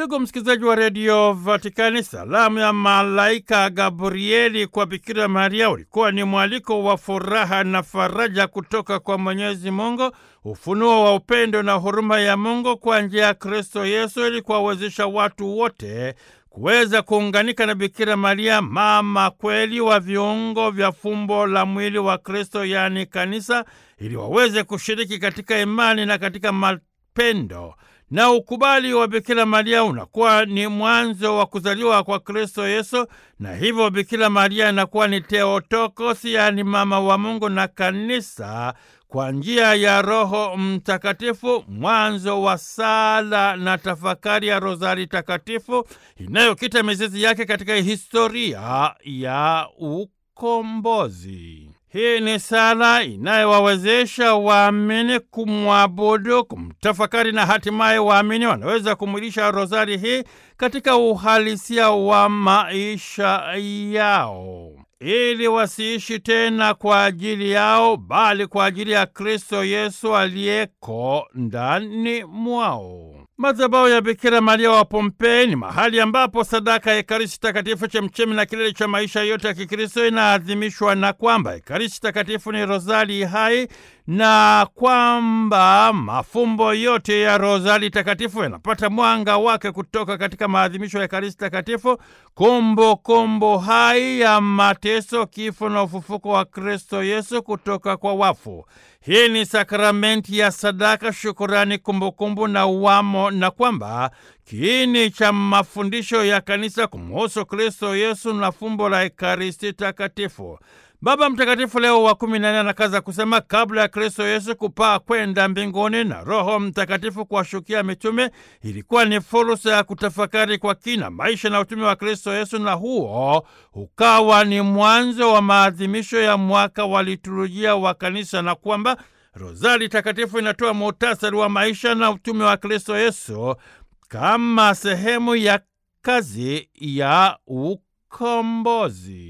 Ndugu msikilizaji wa redio Vatikani, salamu ya malaika Gabrieli kwa Bikira Maria ulikuwa ni mwaliko wa furaha na faraja kutoka kwa Mwenyezi Mungu, ufunuo wa upendo na huruma ya Mungu kwa njia ya Kristo Yesu, ili kuwawezesha watu wote kuweza kuunganika na Bikira Maria, mama kweli wa viungo vya fumbo la mwili wa Kristo, yaani kanisa, ili waweze kushiriki katika imani na katika mapendo na ukubali wa Bikira Maria unakuwa ni mwanzo wa kuzaliwa kwa Kristo Yesu, na hivyo Bikira Maria inakuwa ni Theotokos, yaani mama wa Mungu na kanisa kwa njia ya Roho Mtakatifu, mwanzo wa sala na tafakari ya Rozari Takatifu inayokita mizizi yake katika historia ya ukombozi. Hii ni sala inayowawezesha waamini kumwabudu, kumtafakari na hatimaye waamini wanaweza kumwilisha rozari hii katika uhalisia wa maisha yao, ili wasiishi tena kwa ajili yao, bali kwa ajili ya Kristo Yesu aliyeko ndani mwao. Madhabahu ya Bikira Maria wa Pompei ni mahali ambapo sadaka ya Ekaristi Takatifu, chemchemi na kilele cha maisha yote ya Kikristo, inaadhimishwa na kwamba Ekaristi Takatifu ni rozari hai na kwamba mafumbo yote ya rozari takatifu yanapata mwanga wake kutoka katika maadhimisho ya Ekaristi Takatifu, kumbukumbu hai ya mateso, kifo na ufufuko wa Kristo Yesu kutoka kwa wafu. Hii ni sakramenti ya sadaka, shukurani, kumbukumbu na uwamo, na kwamba kiini cha mafundisho ya kanisa kumuhusu Kristo Yesu na fumbo la Ekaristi Takatifu. Baba Mtakatifu Leo wa kumi na nne anakaza kusema kabla ya Kristo Yesu kupaa kwenda mbinguni na Roho Mtakatifu kuwashukia mitume, ilikuwa ni fursa ya kutafakari kwa kina maisha na utume wa Kristo Yesu, na huo ukawa ni mwanzo wa maadhimisho ya mwaka wa liturujia wa kanisa, na kwamba Rozari Takatifu inatoa muhtasari wa maisha na utume wa Kristo Yesu kama sehemu ya kazi ya ukombozi.